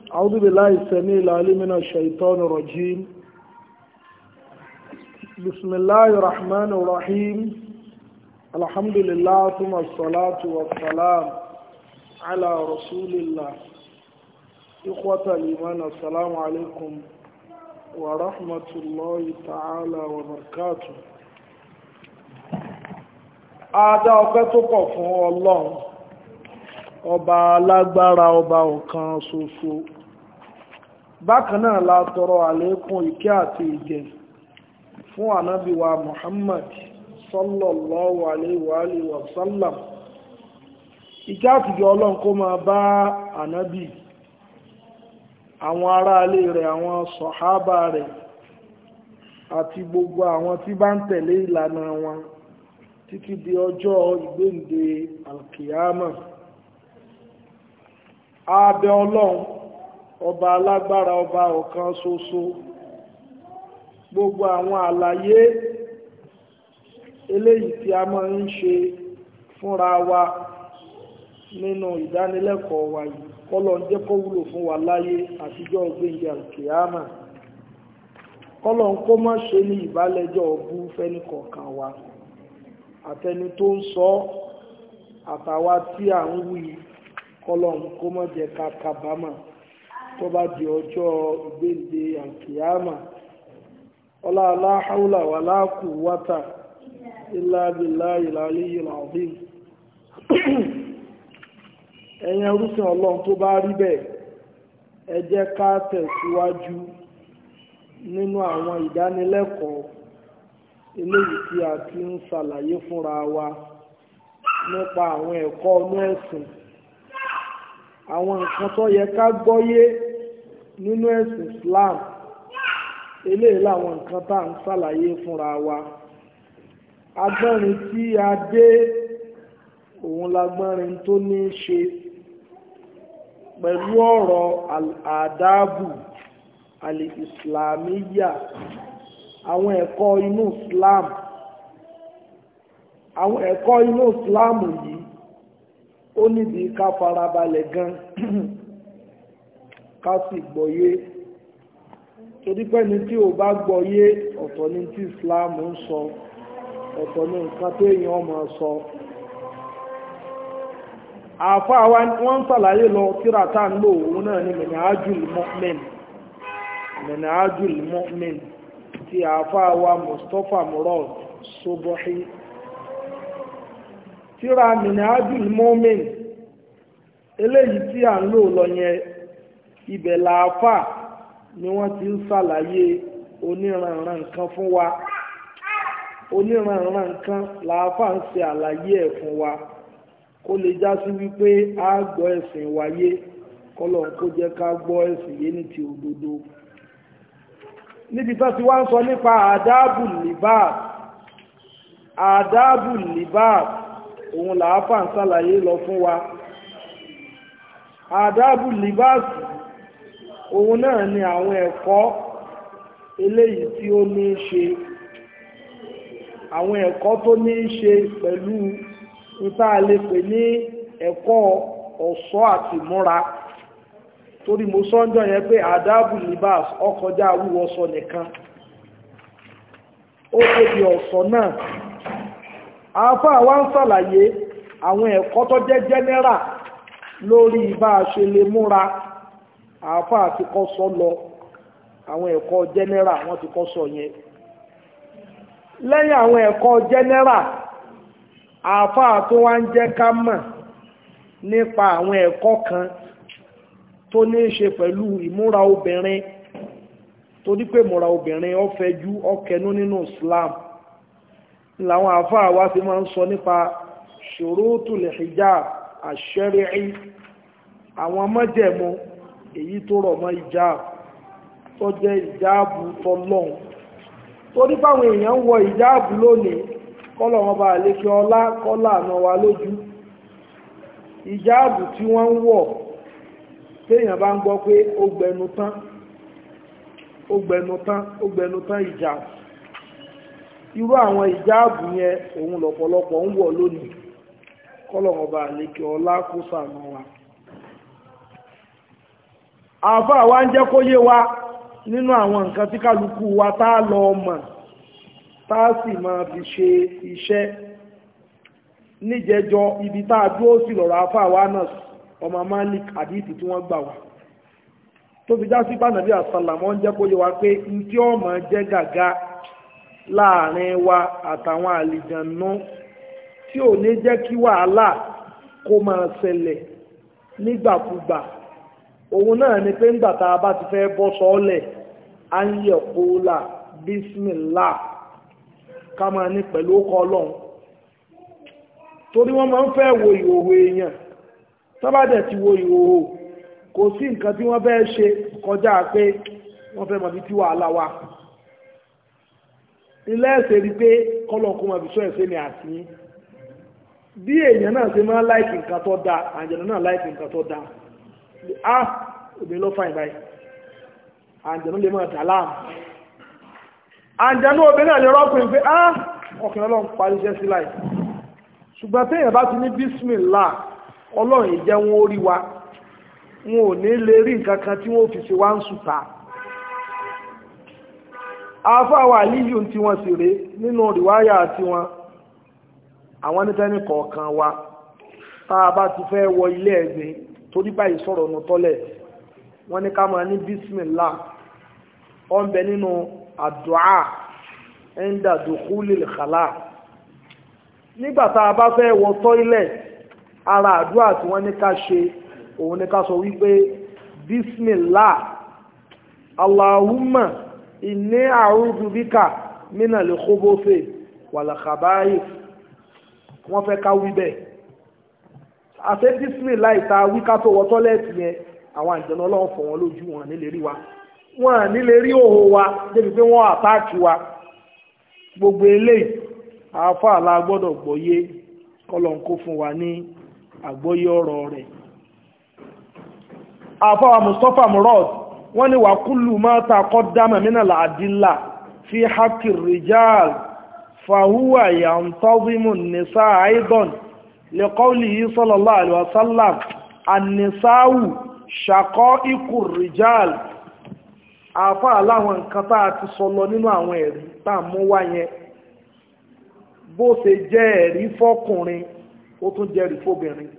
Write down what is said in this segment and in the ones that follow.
أعوذ بالله السميع العليم من الشيطان الرجيم بسم الله الرحمن الرحيم الحمد لله ثم الصلاة والسلام على رسول الله إخوة الإيمان السلام عليكم ورحمة الله تعالى وبركاته Adá ọpẹ́ tó pọ̀ fún Ọlọ́run, ọba alágbára ọba ọ̀kan ṣoṣo. Bákan náà la tọrọ àlékún ìkẹ́ àti ìjẹ fún ànábì wa Muhammad sallallahu alaihi wa alihi wa sallam. Ìkẹ́ àtìjọ Ọlọ́run kó máa bá ànábì, àwọn aráalé rẹ̀, àwọn sọ̀hábà rẹ̀, àti gbogbo àwọn tí bá ń tẹ̀lé ìlànà wọn títí di ọjọ́ ìgbéǹde alkiyama abẹ ọlọ́run ọba alágbára ọba ọ̀kan ṣoṣo gbogbo àwọn àlàyé eléyìí tí a máa ń ṣe fúnra wa nínú ìdánilẹ́kọ̀ọ́ wa yìí kọ́lọ̀ ń jẹ́ kó wúlò fún wa láyé àtijọ́ ìgbéǹde alkiyama kọ́lọ̀ ń kó má ṣe ní ìbálẹ́jọ́ ọbú fẹ́nìkọ̀ọ̀kan wa àtẹni tó ń sọ àtàwa tí à ń wí kọlọ́n kó mọ́ jẹ́ ká kábàámà tó bá di ọjọ́ ìgbéǹde àkìyàmà ọlá aláhàúlà wà láàkù wátà ilá bílá ìlàlí ìlàdín ẹ̀yin ẹrúsìn ọlọ́run tó bá rí bẹ́ẹ̀ ẹ jẹ́ ká tẹ̀síwájú nínú àwọn ìdánilẹ́kọ̀ọ́ eléyìí tí a ti ń ṣàlàyé fúnra wa nípa àwọn ẹ̀kọ́ ọnú ẹ̀sìn àwọn nǹkan tó yẹ ká gbọ́yé nínú ẹ̀sìn Islam eléyìí làwọn nǹkan tá à ń ṣàlàyé fúnra wa agbọ́nrin tí a dé òun lágbọ́nrin tó ní í ṣe pẹ̀lú ọ̀rọ̀ àdáàbù alìsìlámíyà àwọn ẹ̀kọ́ inú Islam àwọn ẹ̀kọ́ inú Islam yìí ó nídìí ká farabalẹ̀ gan ká sì gbọ́yé torí pé ní tí ò bá gbọ́yé ọ̀tọ̀ ní tí Islam ń sọ ọ̀tọ̀ ní nǹkan tó èèyàn máa sọ àáfàá wa wọ́n ń ṣàlàyé lọ tíra tá ń lò òun náà ní Minhajul Mu'min Minhajul Mu'min ti àáfàá wa Mustapha Murad Sobohi tíra Minhajul Mu'min eléyìí tí à ń lò lọ yẹn ibẹ̀ làáfà ni wọ́n ti ń ṣàlàyé oníranran nǹkan fún wa oníranran nǹkan làáfà ń ṣe àlàyé ẹ̀ fún wa kó lè já sí wípé a gbọ́ ẹ̀sìn wáyé kọ́lọ̀ kó jẹ́ ká gbọ́ ẹ̀sìn yé ní ti òdodo níbi tó ti wá ń sọ nípa àdáàbù libas àdáàbù libas òun làáfà ń ṣàlàyé lọ fún wa àdáàbù libas òun náà ni àwọn ẹ̀kọ́ eléyìí tí ó ní í ṣe àwọn ẹ̀kọ́ tó ní í ṣe pẹ̀lú nípa lè pè ní ẹ̀kọ́ ọ̀ṣọ́ àti múra torí mo sọ́njọ́ yẹn pé àdábù libas ọkọjá wíwọṣọ nìkan ó tóbi ọ̀ṣọ́ náà àáfàá wa ń ṣàlàyé àwọn ẹ̀kọ́ tó jẹ́ jẹ́nẹ́rà lórí bá a ṣe lè múra àáfàá ti kọ́ sọ lọ àwọn ẹ̀kọ́ jẹ́nẹ́rà wọ́n ti kọ́ sọ yẹn lẹ́yìn àwọn ẹ̀kọ́ jẹ́nẹ́rà àáfàá tó wá ń jẹ́ ká mọ̀ nípa àwọn ẹ̀kọ́ kan tó ní ṣe pẹ̀lú ìmúra obìnrin torí pé ìmúra obìnrin ó fẹ̀jú ó kẹnú nínú Islam làwọn àfáà wá sí máa ń sọ nípa ṣurutul hijab ash-shar'i àwọn májẹ̀mú èyí tó rọ̀ mọ́ hijab tó jẹ́ ìjáàbù tọlọ́hun torí báwọn èèyàn ń wọ ìjáàbù lónìí kọ́lọ̀ wọn bá lékè ọlá kọ́lá àná wa lójú ìjáàbù tí wọ́n ń wọ̀ téèyàn bá ń gbọ́ pé ó gbẹnu tán ó gbẹnu tán ó gbẹnu tán ìjáàbù irú àwọn ìjáàbù yẹn òun lọ̀pọ̀lọpọ̀ ń wọ̀ lónìí kọ́lọ̀ wọn bá lékè ọlá kó sànù wa àfáà wa ń jẹ́ kó yé wa nínú àwọn nǹkan tí kálukú wa tá a lọ mọ̀ tá a sì máa fi ṣe iṣẹ́ níjẹjọ ibi tá a dúró sí lọ́rọ̀ àfáà wa náà ọmọ Malik àdìsí tí wọ́n gbà wá tó fi já sí pànàbí àsàlámọ́ ń jẹ́ kó yé wa pé n tí ó máa jẹ́ gàgá láàrin wa àtàwọn àlìjànú tí ò ní jẹ́ kí wàhálà kó máa ṣẹlẹ̀ nígbàkúgbà òun náà ni pé ńgbà tá a bá ti fẹ́ bọ́ sọ́ọ́lẹ̀ à ń yẹ kóòlà bísímìlá ká máa ní pẹ̀lú ọkọ̀ ọlọ́run torí wọ́n máa ń fẹ́ wo ìhòòhò èèyàn tọ́bàdẹ̀ ti wo ìhòòhò kò sí nǹkan tí wọ́n fẹ́ ṣe kọjá pé wọ́n fẹ́ mọ̀ bí tí wàhálà wà ilé ẹ̀sẹ̀ rí pé kọ́lọ̀ kó máa fi sọ ẹ̀sẹ̀ ní àtìyín bí èèyàn náà ṣe máa láìkì nǹkan tó dáa àjẹ̀nù náà láìkì nǹkan tó dáa ah obìnrin ló fàìn báyìí àjẹ̀nù lè máa dà láàmú àjẹ̀nù obìnrin náà lè rọ́pìn pé ah ọkùnrin ọlọ́run parí iṣẹ́ sí láì ṣùgbọ́n téèyàn bá ti ní bísímìlá ọlọ́run ìjẹ́ wọn ó rí wa wọn ò ní lè rí nǹkan kan tí wọ́n fi ṣe wá ń sùta afáwà àlíyù tí wọ́n sì rèé nínú rìwáyà tí wọ́n àwọn nítẹ́ni kọ̀ọ̀kan wa tá a bá ti fẹ́ wọ ilé ẹ̀gbìn torí báyìí sọ̀rọ̀ nù tọ́lẹ̀ wọ́n ní ká máa ní bísímìlá ó ń bẹ nínú àdúà ẹ̀ńdà dùkúlì kàlá nígbà tá a bá fẹ́ wọ tọ́ílẹ̀ ara àdúà tí wọ́n ní ká ṣe òun ní ká sọ wípé bísímìlá aláhùmà ìní àrùdù bíkà mínà lè kóbófè wàlàkàbáyé wọ́n fẹ́ ká wí bẹ́ẹ̀ àṣẹ bísímìlá ìta wí ká tó wọ tọ́lẹ́ẹ̀tì yẹn àwọn àjẹnú ọlọ́run fọ̀ wọ́n lójú wọn nílé rí wa wọn nílé rí òhò wa débi pé wọ́n àtáàkì wa gbogbo eléyìí àáfàá la gbọ́dọ̀ gbọ́yé kọ́lọ̀ ń kó fún wa ní àgbọ́yé ọ̀rọ̀ rẹ̀ àfáwà mustapha murad wọ́n ní wà kúlù máa ta kọ́ dámà mínà làdílà fi hakir rijal fàhúwà yàntọ́bímù nìsá àìdọ́n lẹ́kọ́lì yìí sallallahu alaihi wasallam annisáwù ṣàkọ́ ikú rijal àfáà láwọn nǹkan tá a ti sọ lọ nínú àwọn ẹ̀rí tá a mú wá yẹn bó ṣe jẹ́ ẹ̀rí fọ́kùnrin ó tún jẹ́rí fóbìnrin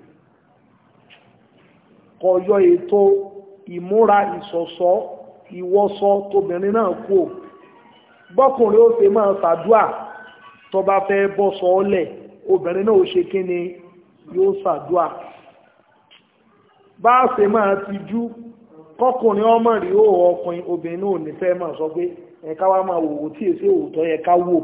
kọyọ ètò ìmúra ìṣọ̀ṣọ́ ìwọṣọ tóbìnrin náà kú ò bọ́kùnrin ó ṣe máa ṣàdúà tó bá fẹ́ bọ́ sọ́ọ́lẹ̀ obìnrin náà ó ṣe kí ni yóò ṣàdúà bá ṣe máa ti jú kọkùnrin ọmọ rí ó ọkùnrin obìnrin náà ò ní fẹ́ máa sọ pé ẹ̀ka wá máa wò ó tí èsì òótọ́ yẹ ká wò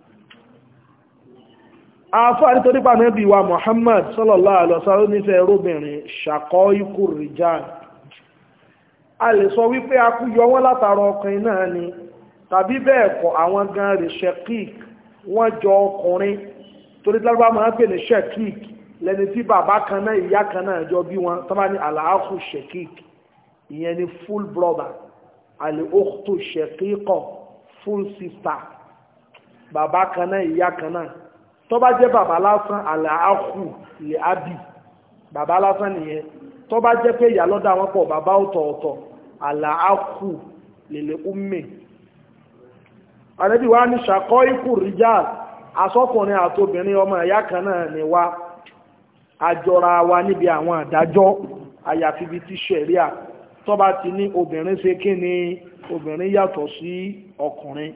àfáà nítorí pàmò ẹbí wa Muhammad sallallahu alaihi wasallam nífẹ̀ẹ́ róbìnrin ṣàkọ́ ikú rijal a lè sọ wípé a kú yọ wọ́n látara ọkùnrin náà ni tàbí bẹ́ẹ̀ kọ́ àwọn gan rẹ̀ shekik wọ́n jọ ọkùnrin torí tí wọ́n máa ń pè ní shekik lẹ́ni tí bàbá kan náà ìyá kan náà jọ bí wọn tó bá ní àlàáfù shekik ìyẹn ni full brother àlè òkútù shekikọ full sister bàbá kan náà ìyá kan náà tó bá jẹ́ bàbá lásán àlàáhù lè ábì bàbá lásán nìyẹn tó bá jẹ́ pé ìyá lọ́dọ̀ àwọn pọ̀ bàbá ọ̀tọ̀ọ̀tọ̀ àlàáhù lè lè umme àrẹ́bí wa ní ṣàkọ́ ikú rijal asọ́kùnrin àtobìnrin ọmọ ẹ̀yà kan náà ni wá àjọra wa níbi àwọn àdájọ́ àyàfi ibi tí ṣẹ̀ríà tó bá ti ní obìnrin ṣe kí ni obìnrin yàtọ̀ sí ọkùnrin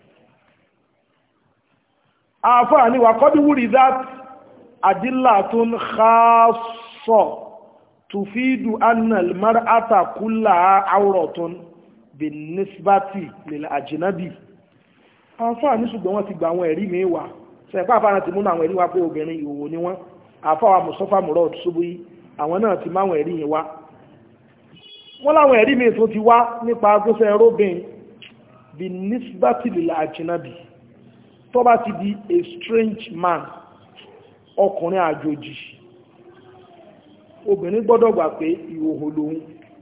àfáà ní wà kọ́dí wúrí that àdílà tó ń xaasọ̀ tùfídù annal mar'ata kúlà awratun bin nisbati lil ajnabi àfáà ní ṣùgbọ́n wọ́n ti gba àwọn ẹ̀rí mi wà sẹ́pá àfáà ti múnú àwọn ẹ̀rí wá pé obìnrin ìhòòhò ni wọ́n àfáà Mustafa Murad Subuhi àwọn náà ti máwọn ẹ̀rí yìí wá wọ́n láwọn ẹ̀rí mi tó ti wá nípa agbóṣẹ́ robin bin nisbati lil ajnabi tó bá ti di a strange man ọkùnrin àjòjì obìnrin gbọ́dọ̀ gbà pé ìhòhò lòun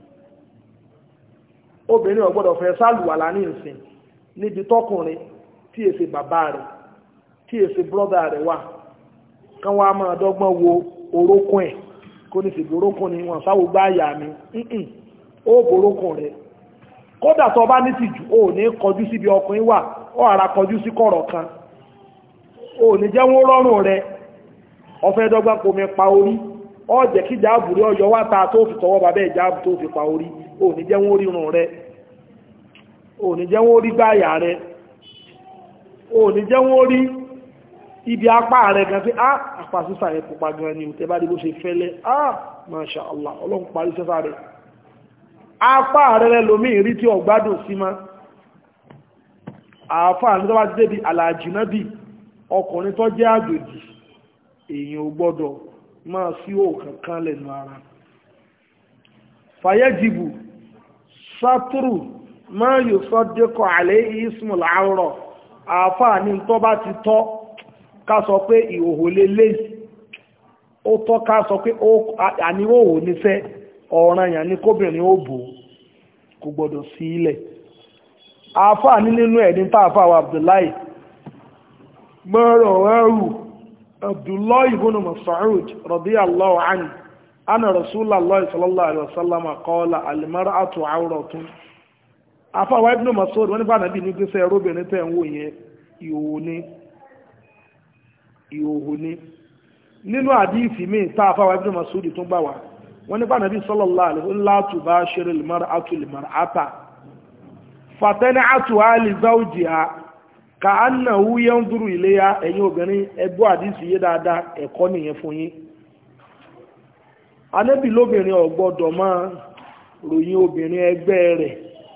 obìnrin ò gbọ́dọ̀ fẹ́ sálùwàlá ní ìsìn níbi tọkùnrin tí èsè bàbá rẹ̀ tí èsè brọ́dà rẹ̀ wà kán wá máa dọ́gbọ́n wo orókún ẹ̀ kó ní sèbí orókún ni wọ́n sáwọ́ gbá àyà mi ó borókùn rẹ̀ kódà tó bá ní tìjú ó ní kọjú síbi ọkùnrin wà ó ara kọjú sí kọ̀rọ̀ kan ó ní jẹ́ wọ́n rọrùn rẹ̀ ọfẹ́ dọ́gba pomi pa orí ó jẹ́ kí jáàbù rí ọyọ wá ta tó fi tọwọ́ bàbẹ́ ìjáàbù tó fi pa orí ó ní jẹ́ wọ́n rírun rẹ̀ ó ní jẹ́ wọ́n rí gbáyà rẹ̀ ó ní jẹ́ wọ́n rí ibi apá rẹ̀ gan pé ah apá sísà yẹn pupa gan ni tẹ́ bá rí bó ṣe fẹ́lẹ́ ah masha allah ọlọ́run parí sẹ́fà rẹ̀ apá rẹ̀ lómi ìrí tí ọ̀gbádùn sí ma àáfà ní tó bá ti débi àlàjìnábì ọkùnrin tó jẹ́ àjòjì èèyàn ò gbọ́dọ̀ máa sí òkàn kan lẹ́nu ara fàyẹ́jìbù sátúrù máa yóò sọ dékọ̀ àlẹ́ ismul àwọ̀rọ̀ àáfà ní tó bá ti tọ́ ká sọ pé ìhòhò lélẹ̀ ó tọ́ ká sọ pé àníhòhò nífẹ́ ọ̀ràn yàn ní kóbìnrin ó bò kò gbọdọ̀ sí ilẹ̀ àáfà ní nínú ẹ̀ ní tààfà wa Abdullahi mọ́rọ̀ ẹrù Abdullahi ibn Mas'ud radiyallahu anhu ana Rasulullah sallallahu alaihi wasallam qala al-mar'atu awratun àáfà wa ibn Mas'ud wọ́n nípa nàbí ní gbèsè ẹrúbìnrin tẹ̀ ń wò yẹn ìhòhò ní ìhòhò ní nínú àdífì míì tá àfáwà ibn Mas'ud tún gbà wá wọ́n nípa nàbí sallallahu alaihi wasallam la tubashiru al-mar'atu al-mar'ata fatan'atuha li zawjiha ka'annahu yanzuru ilayha ẹ̀yin obìnrin ẹgbọ́ àdífì yé dáadáa ẹ̀kọ́ nìyẹn fún yín anábì lóbìnrin ò gbọ́dọ̀ máa ròyìn obìnrin ẹgbẹ́ rẹ̀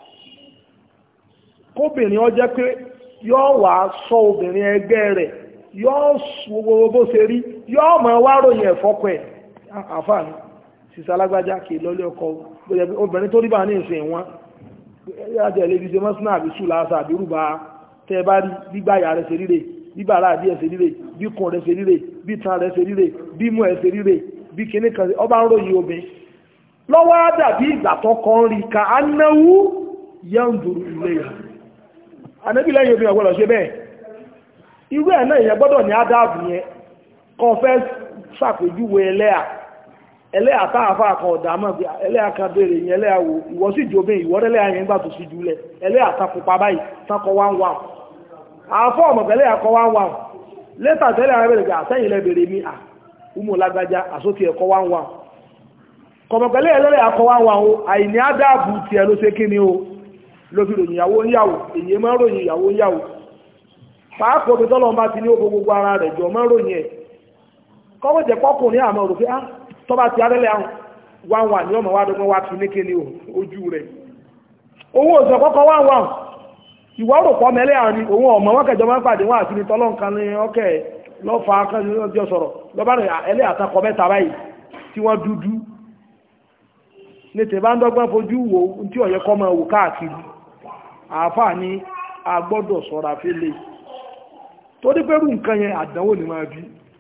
kóbìnrin ó jẹ́ pé yóò wá sọ obìnrin ẹgbẹ́ rẹ̀ yóò wo bó ṣe rí yóò mọ̀ wá ròyìn ẹ̀fọ́kọ̀ ẹ̀ àfààní sísá alágbájá kì í lọ́lé ọkọ obìnrin tó rí bá ní ìsìn wọn yájẹ́ ilé ìdíje mọ́sánà àbí ṣùlá àṣà àbí rúbà tẹ́ bá rí gbígbáyà rẹ̀ ṣe ríre bíbà ara àdí ẹ̀ ṣe ríre bí kun rẹ̀ ṣe ríre bí tan rẹ̀ ṣe ríre bí mú ẹ̀ ṣe ríre bí kíní kan ọba ń ròyìn obìnrin lọ́wọ́ á dàbí ìgbà tó kan rí ka anáwó yẹn ń dùrú ilé yà anábìlẹ̀ yóò fi ọ̀gbọ́dọ̀ ṣe bẹ́ẹ̀ irú ẹ̀ náà ìyẹn gbọ́dọ̀ ní ádáàbù yẹn kọ́ fẹ́ ṣàpèjúwe ẹlẹ́à ẹlẹ́à táàfà kan ọ̀dà mọ̀ bí ẹlẹ́à kan béèrè yẹn ẹlẹ́à wo ìwọ sì di obìnrin ìwọ ẹlẹ́à yẹn gbà tó sí jùlẹ̀ ẹlẹ́à ta pupa báyìí takọ wá ń wà àfọ́ ọmọ pẹ̀lẹ́ àkọ́ wá ń wà lẹ́tà tẹ́lẹ̀ ara bẹ̀rẹ̀ àtẹ́yìn lẹ bèrè mi à umu lágbájá àsókè ẹ̀kọ́ wá ń wà kọ̀mọ̀pẹ̀lẹ́ ẹlẹ́rẹ̀ àkọ́ wá ń wà o àìní ádáàbù tiẹ̀ ló ṣe kí ni o ló fi ròyìn ìyàwó níyàwó èyí máa ń ròyìn ìyàwó níyàwó pàápọ̀ bí tọ́lọ́ bá ti ní ogun gbogbo ara rẹ̀ jọ mọ́ ròyìn ẹ̀ kọ́wọ́ jẹ́ pọ́kùnrin àmọ́ rò pé á tọ́ bá ti arẹ́lẹ̀ wá wà ní ọmọ wa dọ́gbọ́n wá fi ní kíni ojú rẹ̀ owó òsàn kọ́kọ́ wá wà ìwọ́ rò pọ́ mẹ́lẹ́ àrùn ni òun ọmọ wọn kẹjọ máa ń pàdé wọn àti ní tọ́lọ́ nǹkan ní ọkẹ́ lọ́fà akẹ́jọ sọ̀rọ̀ lọ́bá rẹ̀ ẹlẹ́ àtakọ mẹ́ta báyìí tí wọ́n dúdú ní tẹ̀ bá ń dọ́gbọ́n fojú wo tí ọ̀yẹ́ kọ́ máa wò káàkiri àáfàá ní a gbọ́dọ̀ sọ̀rọ̀ àfẹ́lẹ́ torí pẹ́rù nǹkan yẹn àdánwò ní máa bí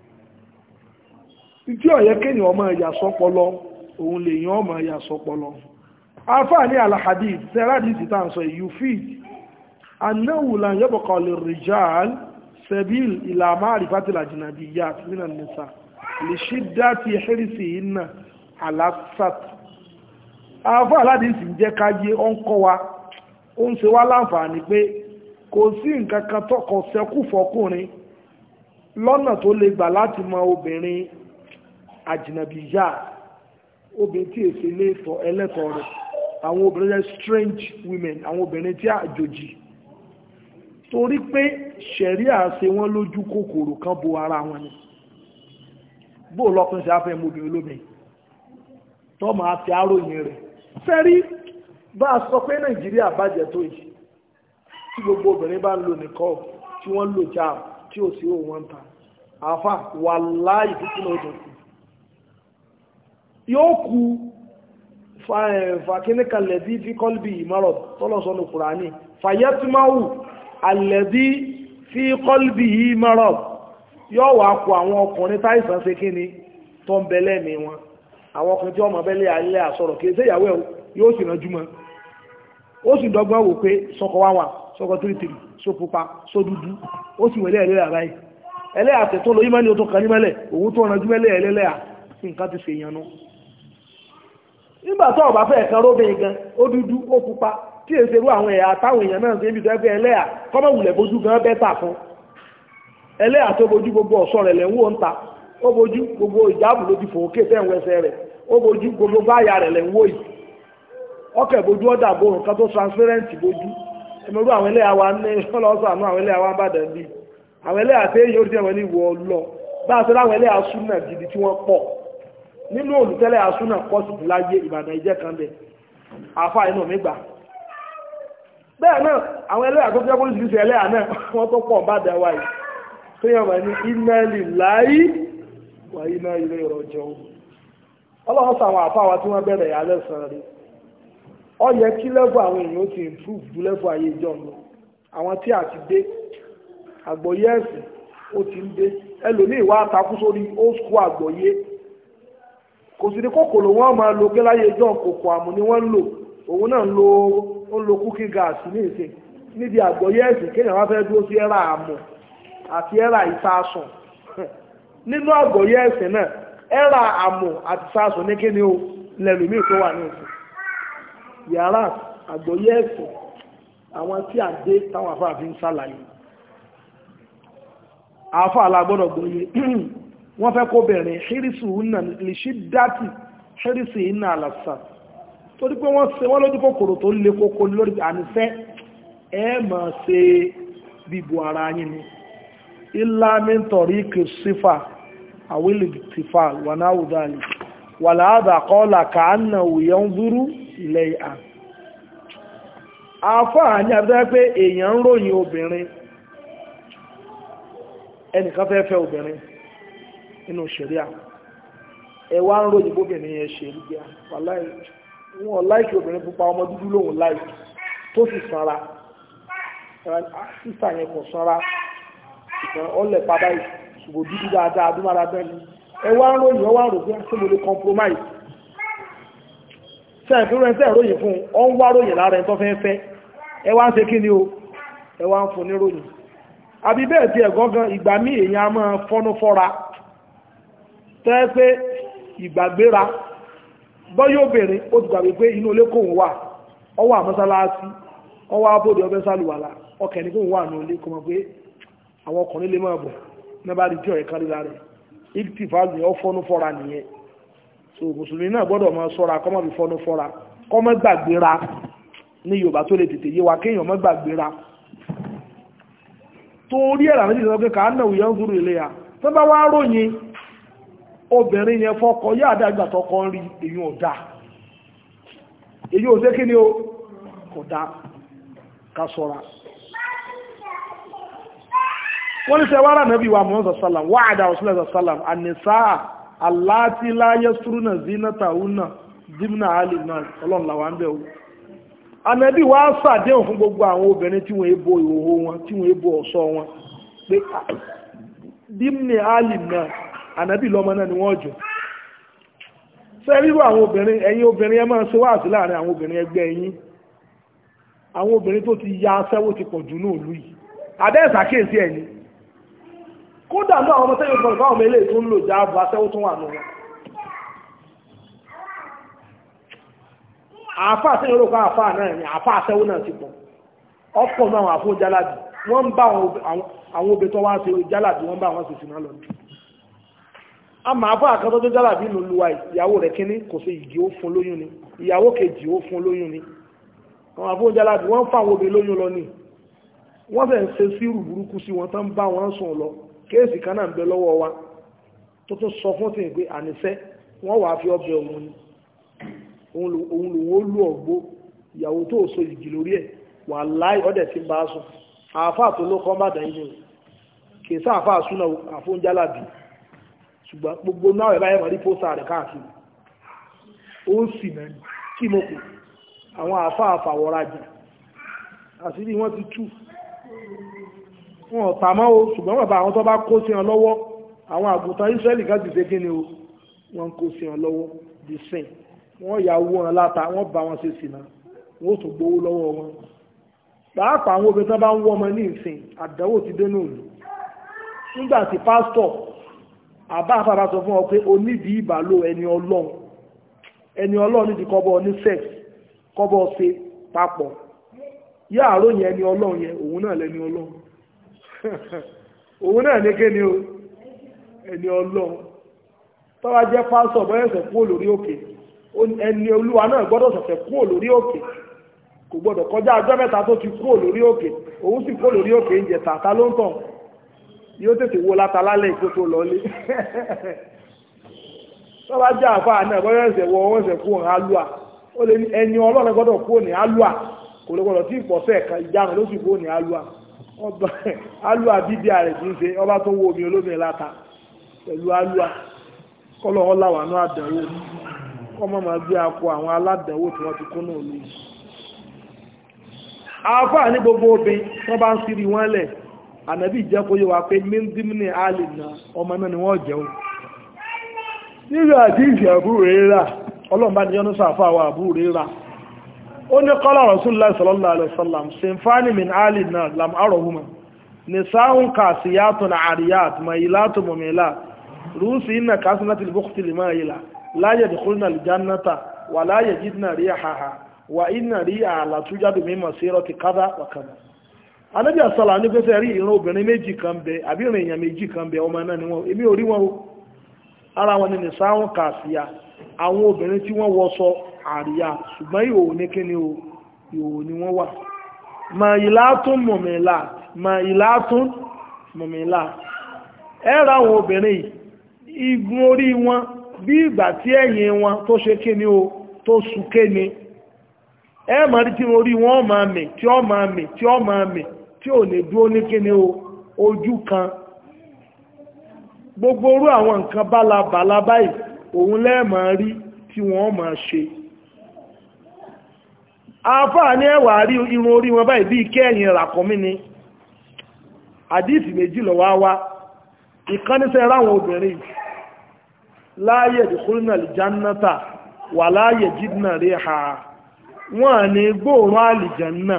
tí ọ̀yẹ́ kéèyàn ọmọ ẹ̀yà sọpọlọ òun lè yàn ọmọ ẹ̀yà sọpọlọ afáà ní alahadid sẹ́rádìí sì tàn sọ yufid anáwù lan yabqa lirrijal sabil ila ma'rifati al-ajnabiyyat min an-nisa li shiddati hirsihinna ala sat afáà aládìí sì ń jẹ́ káyé ó ń kọ́ wa ó ń ṣe wá láǹfààní pé kò sí nǹkan kan tọkọ sẹ́kù fọkùnrin lọ́nà tó lè gbà láti mọ obìnrin àjìnàbíyà obìnrin tí èsì léètọ̀ ẹlẹ́tọ̀ rẹ̀ àwọn obìnrin strange women àwọn obìnrin tí àjòjì torí pé ṣẹ̀ríà ṣe wọ́n lójú kòkòrò kan bo ara wọn ni bó lọ́kùnrin ṣe afẹ́ mú obìnrin lóbìnrin tọ́mọ àti aróyìn rẹ̀ fẹ́rí bá a sọ pé nàìjíríà bàjẹ́ tó yìí tí gbogbo obìnrin bá ń lò nìkọ́ tí wọ́n lò já tí ò sí òun wọn ta àfà wà láì títí náà dùn sí yóò ku fàkínníkan lẹ́bí fi kọ́lbì ìmọ̀rọ̀ tọ́lọ̀sọ́nù kùránì fàyẹ́tìmáwù àlẹ́bí fi kọ́lbì ìmọ̀rọ̀ yóò wà kú àwọn ọkùnrin táìsàn ṣe kí ni tó ń bẹ́lẹ̀ mi wọn àwọn ọkùnrin tí wọ́n mọ̀ bẹ́lẹ̀ alẹ́ àsọ̀rọ̀ kì í ṣe ìyàwó ẹ̀ yóò sì ránjú mọ́ ó sì dọ́gbọ́n wò pé sọkọ wá wà sọkọ tìrìtìrì só pupa só dúdú ó sì wẹ̀lẹ́ ẹ̀lẹ́yà báyìí ẹlẹ́yà tẹ̀ tó lọ yímọ́ ní o tó kàn ní mẹ́lẹ̀ òun tó ránjú mẹ́lẹ̀ ẹlẹ́lẹ́yà nǹkan ti fèèyàn nú nígbà tó ọba fẹ́ kan róbìn gan ó dúdú ó pupa tí èsè rú àwọn ẹ̀yà táwọn èèyàn náà ṣe ń bí tó ẹgbẹ́ ẹlẹ́yà kọ́mọ̀wùlẹ̀ bójú gan bẹ́tà fún ẹlẹ́yà tó bojú gbogbo ọ̀ṣọ́ rẹ̀ lẹ́ ń wò ń ta ó bojú gbogbo ìjáàbù ló ti fò ókè tẹ́ ń wẹsẹ̀ rẹ̀ ó bojú gbogbo báyà rẹ̀ lẹ́ ń wò yìí ọkẹ̀ bojú ọ̀dà bo nǹkan tó transparent bojú ẹ̀mẹ̀rú àwọn ẹlẹ́yà wa ní ọlọ́sọ̀ àánú àwọn ẹlẹ́yà wa ń bàdàn bí àwọn ẹlẹ́yà tẹ́ yóò rí ẹ̀wọ̀n ní ìwọ lọ bá a ṣe láwọn ẹlẹ́yà súnà gidi tí wọ́n pọ̀ nínú olùtẹ́lẹ̀ asúnà pọ̀ sí ti láyé ìbàdàn ìjẹ́ kan bẹ̀ àfà inú mi gbà bẹ́ẹ̀ náà àwọn ẹlẹ́yà tó jẹ́ pólísìírísì ẹlẹ́yà náà wọ́n tó pọ̀ bá dẹ̀ wáyé tó yẹ wọ́n ní iná líláyé wà iná ilé ìrọ̀jọ́ ọlọ́run sọ àwọn àfà wa tí wọ́n bẹ̀rẹ̀ yà lẹ́sàn rí ọ yẹ kí lẹ́fù àwọn èèyàn ó ti improve ju lẹ́fù ayé ìjọ lọ àwọn tí a ti dé àgbọ̀yé ẹ̀sìn ó ti ń dé ẹlòmíì wá takú sórí old school àgbọ̀yé kò sí ní kòkòrò wọn máa lo gẹ́láyé john kòkò àmú ni wọ́n ń lò òun náà ń lo ó ń lo cooking gas ní ìsìn níbi àgbọ̀yé ẹ̀sìn kéèyàn wá fẹ́ dúró sí ẹ̀rà àmù àti ẹ̀rà ìsásùn nínú àgbọ̀yé ẹ̀sìn náà ẹ̀rà àmù àti ìsásùn ní kíni o lẹ́lùmíì tó wà ní ìsìn yàrá àgbọ̀yé ẹ̀sìn àwọn tí à ń dé táwọn afáàfin ń ṣàlàyé àáfàá alágbọ́dọ̀ gbọ́yé wọ́n fẹ́ kó bẹ̀rẹ̀ ṣírísù iná lè ṣí dátì ṣírísù iná àlàsà torí pé wọ́n ṣe wọ́n lójú kòkòrò tó lè kókó lórí ànífẹ́ ẹ máa ṣe bíbu ara yín ni ilá mẹ́ntọ̀rí kìsífà àwílì tìfà wà náà wù dáàlì wà láàdà kọ́ọ̀là kàánà òyà ń dúró ilẹ̀ ìhà àfáà ní àbúrò pé èèyàn ń ròyìn obìnrin ẹnìkan fẹ́ fẹ́ obìnrin nínú ṣẹ̀ríà ẹ wá ń ròyìn bóbìnrin yẹn ṣe rí bíà wàláì wọn láìkì obìnrin pupa ọmọ dúdú lòun láìkì tó sì sanra sísà yẹn kò sanra ṣùgbọ́n ọlẹ̀ padà ṣùgbọ́n dúdú dáadáa adúmára bẹ́ẹ̀ ni ẹ wá ń ròyìn ọwá rò bí ṣé mo lè compromise sẹ́yìn fún rẹ̀ sẹ́yìn ròyìn fún ọ ń wá ròyìn lára ẹ̀ tó fẹ́ fẹ́ ẹ wá ń ṣe kí ni o ẹ wá ń fún ní ròyìn àbí bẹ́ẹ̀ tí ẹ̀gọ́ gan ìgbà míì èèyàn a máa fọ́nú fọ́ra tẹ́ pé ìgbàgbéra bọ́yọ́ obìnrin ó ti gbàgbé pé inú ilé kóhùn wà ọwọ́ àmọ́sálásí ọwọ́ abóde ọbẹ̀ sálùwàlá ọkẹ̀ ní kóhùn wà ní ilé kọmọ pé àwọn ọkùnrin lè máa bọ̀ nígbà tí ọ̀rẹ́ kárí lára ìtì fàájì ọ fọ́nú fọ́ra nìyẹn so mùsùlùmí náà gbọ́dọ̀ máa sọ́ra kọ́mọ́ bí fọ́nú fọ́ra kọ́mọ́ gbàgbéra ní Yorùbá tó lè tètè yé wa kéèyàn mọ́ gbàgbéra torí ẹ̀rà méjì sọ pé kà á nà òyìn ń gúrú ilé ya tó bá wá ròyìn obìnrin yẹn fọ́kọ yá àdágbà tọkọ ń rí èyí ò dá èyí ò sé kí ni ó kò dá ká sọ́ra wọ́n ní sẹ́wárà nàbí wa Muhammad sallam wà àdá òsìlẹ̀ sallam ànìsá aláti láyé súrúnà zinata una zimna ali náà ọlọ́run làwọn ń bẹ̀ wò ànàbí wa ṣàdéhùn fún gbogbo àwọn obìnrin tí wọ́n ebo ìhòhò wọn tí wọ́n ebo ọ̀ṣọ́ wọn pé dimni ali náà ànàbí lọ́mọ náà ni wọ́n jù sẹ́ríwò àwọn obìnrin ẹ̀yin obìnrin ẹ máa ṣe wáàsí láàrin àwọn obìnrin ẹgbẹ́ yín àwọn obìnrin tó ti ya aṣẹ́wó ti pọ̀ jù náà lù yìí àbẹ́ ìsàkíyèsí ẹ̀yìn kódà náà àwọn ọmọ tẹ́yìn tó fáwọn ọmọ ilé tó ń lò jáàbù aṣẹ́wó tó wà nù wọn àáfà àtẹ́yìn olóòkọ́ àáfà náà ni àáfà aṣẹ́wó náà ti pọ̀ ọ̀pọ̀ náà àwọn àfún jálàbì wọ́n ń bá àwọn obìnrin tó wá ṣe jálàbì wọ́n bá àwọn ṣèṣì náà lọ a máa bá àkàtọ́ tó jálàbì nínú luwa ìyàwó rẹ̀ kíní kò sí ìdí ó fún lóyún ni ìyàwó kejì ó fún lóyún ni àwọn àfún jálàbì wọ́n ń fa àwọn obìnrin lóyún lọ ní wọ́n fẹ́ ń ṣe sírù burúkú sí wọn tán bá wọn sùn lọ kéèsì kan náà ń bẹ lọ́wọ́ wa tó tún sọ fún tìǹ pé àníṣẹ́ wọ́n wàá fi ọbẹ̀ òun ni òun lòun ó lù ọ̀gbó ìyàwó tó so ìgì lórí ẹ̀ wà láì ọ̀dẹ̀ tí ń bá sùn àáfà tó ló kọ́ bàdàn yìí ni kì í sáàfà súnà àfóúnjálàbì ṣùgbọ́n gbogbo náà ẹ̀ báyẹ̀ mọ̀ rí pósà rẹ̀ káàkiri ó ń sì mẹ́rin kí mo kù àwọn àáfà àfàwọ́rajà àṣírí wọ́n ti tú wọn ọ̀tà mọ́ o ṣùgbọ́n bàbá àwọn tó bá kó sí wọn lọ́wọ́ àwọn àgùntàn Ísírẹ́lì kan ti ṣe kí ni o wọ́n kó sí wọn lọ́wọ́ di sìn wọ́n yà wó wọn láta wọ́n bá wọn ṣe sì náà wọ́n tún gbowó lọ́wọ́ wọn pàápàá àwọn obìnrin tó bá ń wọ́ ọmọ ní ìsìn àdánwò ti dé náà lù nígbà tí pásítọ̀ àbá àfàbà sọ fún ọ pé onídìí ìbàlò ẹni ọlọ́run ẹni ọlọ́run nídìí kọ́bọ̀ ní sex kọ́bọ̀ ṣe papọ̀ yá àròyìn ẹni ọlọ́run yẹn òun náà lẹni ọlọ́run òun náà ní kéde o ẹni ọlọ́run tọ́wá jẹ́ pásọ̀ bọ́yẹ̀sẹ̀ kúrò lórí òkè ẹni olúwa náà gbọ́dọ̀ ṣẹ̀ṣẹ̀ kúrò lórí òkè kò gbọ́dọ̀ kọjá ọjọ́ mẹ́ta tó ti kúrò lórí òkè òun sì kúrò lórí òkè ń jẹ tàtà ló ń tàn yóò tètè wo láta lálẹ́ ìkó tó lọlé tọ́wá jẹ́ àfáà náà bọ́yẹ̀sẹ̀ wọ wọ́n ṣẹ̀ kúrò ní alúà ó lè ní ẹni ọlọ́run gbọ́dọ̀ kúrò ní alúà kò lè gbọ́dọ̀ tí ìpọ̀sẹ̀ ẹ̀ka ìjánu ló sì kúrò ní alúà ọba alúà bíbí ààrẹ tí ń ṣe ọba tó ń wo omi olómi láta pẹ̀lú alúà kọ́lọ̀ wọn láwà ní àdánwò kọ́mọ́ máa gbé akọ àwọn aládánwò tí wọ́n ti kún náà lóyìn àáfàá ní gbogbo obìn wọ́n bá ń sírí wọn lẹ̀ ànábì jẹ́ kó yé wa pé mímdímínì àlè na ọmọ náà ni wọ́n jẹun nílò àdíjì àbúrò rírà ọlọ́run bá ní yọ́nú sàfà àwọn àbúrò rírà ó ní kọ́lá rasulullah sallallahu alaihi wasallam sinfani min àlè na lam arọ̀húnmá nisaun kasiyatun ariyat mayilatun mumilat ruusi inna kasinatil bukhti limayila la yadkhulna aljannata wa la yajidna rihaha wa inna riha la tujadu min masirati kadha wa kadha anabi asala ní pẹ́sẹ̀ rí ìran obìnrin méjì kan bẹ àbí ìran èèyàn méjì kan bẹ ọmọ náà ni wọn èmi ò rí wọn o ara wọn ni nìsáwọn kàṣíyà àwọn obìnrin tí wọ́n wọṣọ àríyá ṣùgbọ́n ìhòòhò ní kíni o ìhòòhò ni wọ́n wà mà ìlàtún mọ̀mìlà mà ìlàtún mọ̀mìlà ẹ ra àwọn obìnrin yìí igun orí wọn bí ìgbà tí ẹ̀yìn wọn tó ṣe kíni o tó súnké ni ẹ máa rí tí orí wọn máa mì tí ó máa mì tí ó máa mì tí ò ní dúró ní kíni o ojú kan gbogbo orú àwọn nǹkan bálabàlá báyìí òun lẹ́ẹ̀mọ̀ rí tí wọ́n máa ṣe àfáà ní ẹwà rí irun orí wọn báyìí bí kẹ́ẹ̀yìn ràkọ́mí ni àdíìsì méjì lọ wá wá ìkáníṣẹ́ ráwọn obìnrin láàyè ìdíkúrínà lìjánátà wà láàyè jídínà rí ha wọ́n ní gbóòrùn àlìjánná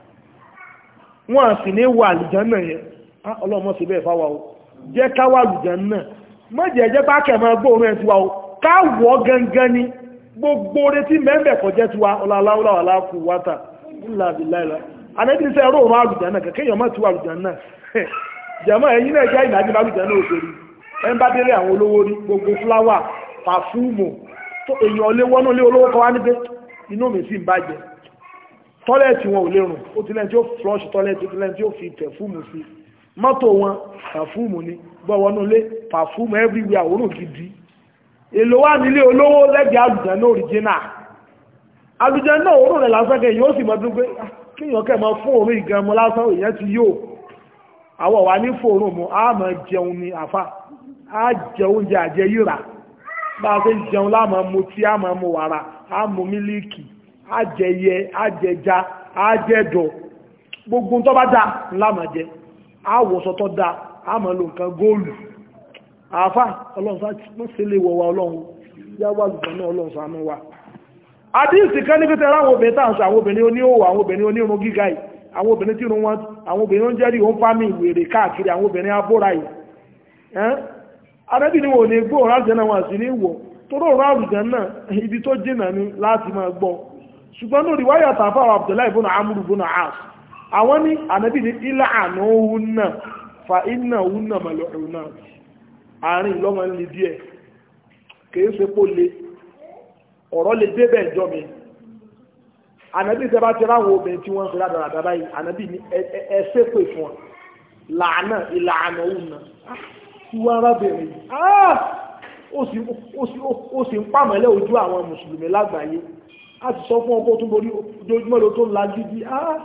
wọ́n sì ní wà àlìjánná yẹn ọlọ́mọ sí bẹ́ẹ̀ fáwà o jẹ́ káwà àlìjánná mọ́jẹ̀ jẹ́ bá kẹ̀mọ́ gbóòrùn ẹ̀ tiwa o káwọ̀ gangan ni gbogbo retí mẹ́mẹ́ kọjẹ́ tiwa ọláláwọ́láwà láàkú wátà ńláàbíláìlá anẹ́bí sẹ́ ẹ̀rọ òun àlùjánná kẹ̀kẹ́ èèyàn mọ́ tiwa àlùjánná jẹ̀mọ́ ẹ̀yìn náà jẹ́ ìdájí àlùjánná òṣèré ẹ̀ ń bá délé àwọn olówó rí gbogbo fúláwà pàfúùmù èèyàn lé wọ́nú lé olówó kan wá ní pé inú mi sì ń bàjẹ́ tọ́lẹ̀tì wọn ò lè rùn ó ti lẹ́ni tí ó flush tọ́lẹ̀tì ó ti lẹ́ni tí ó fi pẹ̀fúùmù sí mọ́tò wọn pàfúùmù ni gbọ́wọ́nú lé pàfúùmù everywhere òórùn gidi èlò wà nílé olówó lẹ́gbẹ̀ẹ́ àlùjànnà original àlùjànnà òórùn rẹ̀ lásán kẹ́ yóò sì mọ́ tó pé kíyàn kẹ́ mọ́ fún òórùn ìgan mọ́ lásán èèyàn ti yóò àwọ̀ wà ní fòórùn mu á máa jẹun ní àfà á jẹ oúnjẹ àjẹyìrà bá a ṣe ń jẹun láàmú mu tí á máa mu wàrà á mu mílíkì á jẹyẹ á jẹja á jẹdọ̀ gbogbo tó bá dá ńlá máa jẹ á wọṣọ tó dá á máa lo nǹkan góòlù àfà ọlọ́run sá mọ́ sí ilé wọ̀wà ọlọ́run yá wà lùgbọ́n náà ọlọ́run ṣàánú wa àdíìsì kan ní pẹ́tẹ́ ráwọn obìnrin tàà ń sọ àwọn obìnrin oníhòwò àwọn obìnrin onírun gíga yìí àwọn obìnrin tí irun wọn àwọn obìnrin oúnjẹ rí òun fámì ìwèrè káàkiri àwọn obìnrin abóra yìí adébí ni wọn ò ní gbọ́ òun láti náà wọn sì ní wọ̀ toró òun àrùjẹ náà ibi tó jìnà ni láti máa gbọ́ ṣùgbọ́n ní òrìwáyà tàfà àwọn Abdullahi ibùnà amúrù ibùnà as àwọn ní ànábì ní ilà àná òun náà fa iná òun náà màlúù náà àárín ìlọ́mọ ní díẹ̀ kìí ṣe pó le ọ̀rọ̀ lè débẹ̀ ìjọ mi ànábì tẹ́ bá ti ráwọn obìnrin tí wọ́n ń fi ládàradà báyìí ànábì ní ẹsẹ̀ pè fún wọn làánà ìlànà òun náà tí wọ́n arábìnrin ó sì ń pàmọ́lẹ̀ ojú àwọn mùsùlùmí lágbàáyé a ti sọ fún ọkọ̀ tó borí ojoojúmọ́ ló tó ń la gidi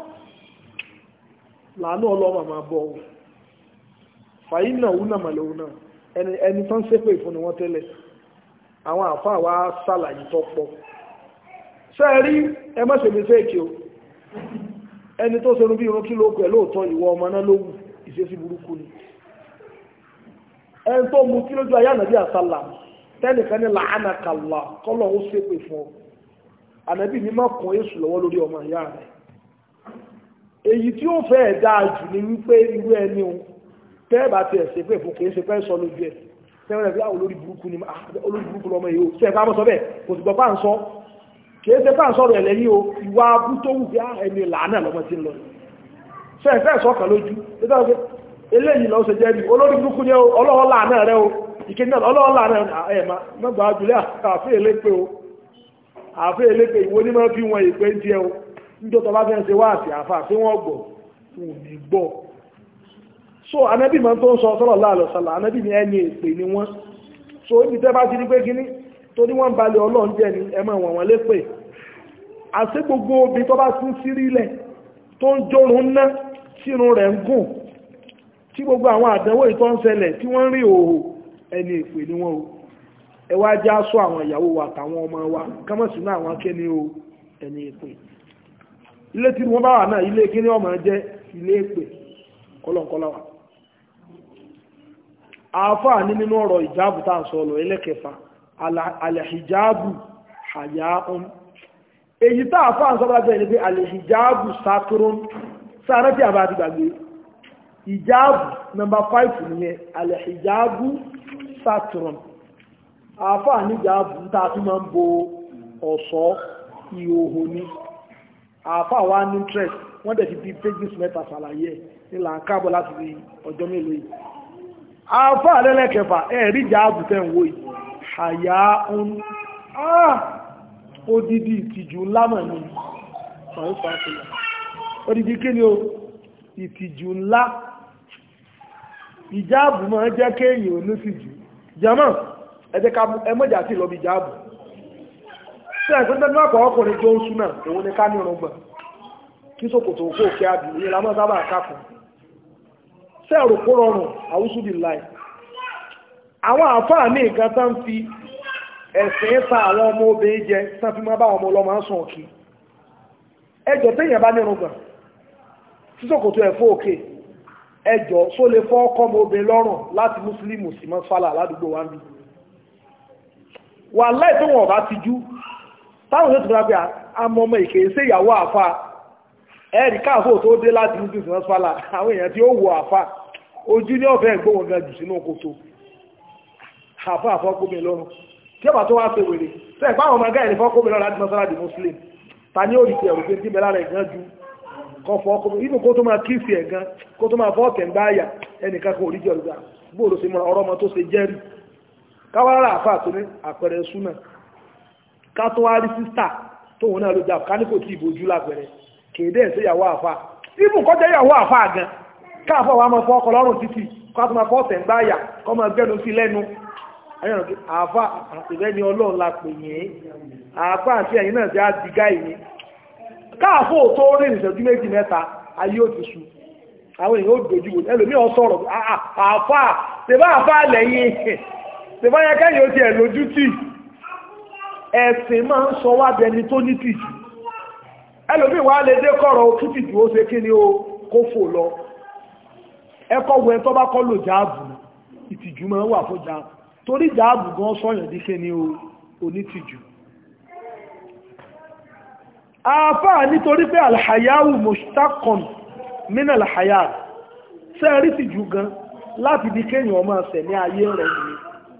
làánà ọlọ́mọ máa bọ̀ fàyín náà òun náà màlẹ̀ òun náà ẹni ẹni tó ń ṣépè fún ni wọ́n tẹ́lẹ̀ àwọn àfáà wa ṣàlàyé tó pọ̀ ṣe é rí ẹ má ṣe mistake o ẹni tó ṣe bí irun kí ló pẹ̀ lóòótọ́ ìwọ ọmọ náà ló wù ìṣesí burúkú ni ẹni tó mu kí lójú ayé ànàbí àsálà tẹ́nìkan ní làánà kàlà kọ́lọ̀ ó ṣépè fún ọ ànàbí ní má kún èṣù lọ́wọ́ lórí ọmọ ìyá rẹ̀ èyí tí ó fẹ́ dáa jù ní wípé irú ẹni o tẹ́ẹ̀bà ti ẹ̀sẹ̀ pé fún kìí ṣe pẹ́ sọ lójú ẹ̀ sẹ́wọ́n rẹ̀ bí olórí burúkú ni olórí burúkú lọ́mọ yìí ó sẹ́ẹ̀ bá mọ́ sọ bẹ́ẹ̀ kò sì gbọ́ pà ń sọ kìí ṣe pà ń sọ̀rọ̀ ẹ̀ lẹ́yìn o ìwà abú tó wù bí ẹni làánà lọ́mọ tí ń lọ sẹ́ẹ̀ fẹ́ sọ́kàn lójú eléyìí lọ ṣe jẹ́ rí olórí burúkú ni ọlọ́wọ́ làánà rẹ o ìkéde náà ọlọ́wọ́ làánà ẹ̀ mọ́gbà ájúlẹ̀ àfẹ́ elépe o àfẹ́ elépe ìwọ ní máa fi wọn ìpé ń tiẹ̀ o níjọ́ tó bá fẹ́ ṣe wá àti àfà tí wọ́n gbọ́ fún òní gbọ́ so anabi ma tó ń sọ sallallahu alaihi wasallam anabi ni ẹni èpè ni wọ́n so ibi tẹ́ bá ti rí pé kíní tó ní wọ́n balẹ̀ ọlọ́run jẹ́ ni ẹ máa wọ̀n wọ́n lépè àṣẹ gbogbo obì tó bá tún sí rílẹ̀ tó ń jórun ná sínú rẹ̀ ń gùn tí gbogbo àwọn àdánwò ìtọ́ ń ṣẹlẹ̀ tí wọ́n rí òhò ẹni èpè ni wọ́n o ẹ wá já sọ àwọn ìyàwó wa àtàwọn ọmọ wa kámọ̀ sínú àwọn akẹ́ni o ẹni èpè ilé tí wọ́n bá wà náà ilé kíní ọmọ jẹ́ ilé èpè kọlọ̀kọlọ̀ wa àáfàá ní nínú ọ̀rọ̀ ìjáàbù tá à ń sọ ọ̀rọ̀ ẹlẹ́kẹfà alẹ́hìjáàbù haya'un èyí tá àáfàá ń sọ bá bẹ́ẹ̀ ni pé alẹ́hìjáàbù saturn sáré tí a bá ti gbàgbé ìjáàbù nọmba 5 nìyẹn alẹ́hìjáàbù saturn àáfàá ní ìjáàbù tá a fi máa ń bo ọ̀ṣọ́ ìhòhò ni àáfàá wa ní interest wọ́n dẹ̀ ti fi pages mẹ́ta ṣàlàyé ní là ń kábọ̀ láti fi ọjọ́ mélòó yìí àáfàá lẹ́lẹ́kẹfà ẹ̀rí ìjáàbù tẹ́ ń wò yìí àyà ń odidi ìtìjú ńlá mọ̀ ní ọ̀rọ̀ fàáfíà odidi kí ni o ìtìjú ńlá ìjáàbù máa jẹ́ kéèyàn onítìjú jẹ́mọ́ ẹjẹ́ ká ẹmọ́jà sí lọ bí ìjáàbù tí ẹ̀kọ́ tẹ́lú àpọ̀ ọkùnrin tó ń súnà òun ni ká ní ọ̀rọ̀ gbọ̀n kí sókòtò òkú òkè àbì ìyẹn lámọ́ sábà káfùn sẹ́ẹ̀rù kó rọrùn àwúsùdì láì àwọn àfáà ní nǹkan tán fi ẹ̀sìn ta àwọn ọmọ obìnrin jẹ tán fi máa bá ọmọ ọlọ́mọ ń sàn kí ẹjọ́ téèyàn bá nínú gbọ̀n tí sókòtò ẹ̀fọ́ òkè ẹjọ́ só lè fọ́ ọkọ́ ọmọ obìnrin lọ́rùn láti mùsùlùmí sí mọ́ fálà ládùúgbò wa ń bí wà láì tó wọn ọba ti jú táwọn yóò ti fura pé àmọ́ ọmọ ìkèé sí ìyàwó àfa ẹ̀rì káàfó tó dé láti mùsùlùmí sí mọ́ fálà àwọn èèyàn tí ó wọ àfa ojú ní ọ̀fẹ́ ìgbóhùn gan jù sínú kòtò àfa àfọ́kùnrin lọ́rùn tí ọba tó wá ṣe wèrè tí ẹ̀pá àwọn ọmọ ẹgbẹ́ ìní fọ́kùnrin lọ́rùn láti mọ́sára di muslim ta ní òrìṣẹ́ ẹ̀rù pé tí bẹ́lá rẹ̀ gan ju kọ fọ́kùnrin inú kó tó máa kíìsì ẹ̀ gan kó tó máa fọ́ọ̀kẹ̀ ń gbáyà ẹnìkan kan òrìṣẹ́ ọ̀rùgbà bóòlù sí mọ́ra ọ̀rọ̀ ọmọ tó ṣe jẹ́rì káwárà àfà tó ní àpẹẹrẹ súnà ká tó wá rí sísà tóun náà ló jà ká ní kò tí ìbojú lápẹẹrẹ kéde ẹ̀sẹ̀ ìyàwó àfà ibù kọjá ìyàwó àfà gan káàfọ̀ wa máa fọ́ ọkọ̀ lọ́rùn títì ká tó máa fọ́ọ̀tẹ̀ ń gbáyà kọ́ máa gbẹ́nu sí lẹ́nu ayọ̀nà kí àáfà àtìlẹ́ ni ọlọ́run la pè yẹn àáfà àti ẹ̀yìn náà ti á di gáì ni káàfó tó rí ìṣẹ́jú méjì mẹ́ta ayé ò ti su àwọn èèyàn ó dojú wò ẹlòmí ọ sọ̀rọ̀ àáfà tèbá àáfà lẹ́yìn tèbá yẹ kẹ́yìn ó ti ẹ̀ lójú tì ẹ̀sìn máa ń sọ wá dẹni tó ní tìjú ẹlòmí wà lè dé kọ̀rọ̀ kí tìjú ó ṣe kí ni ó kó fò lọ ẹkọ̀ wẹ tó bá kọ́ lò jáàbù ìtìjú máa ń wà fún jáàbù torí jáàbù gan sọ́yàn díkẹ́ ní onítìjú àfáà nítorí pé alhayahu mustakon min alhayat sẹ́rí tìjú gan láti bí kéèyàn ọmọ ọ̀sẹ̀ ní ayé rẹ̀ ní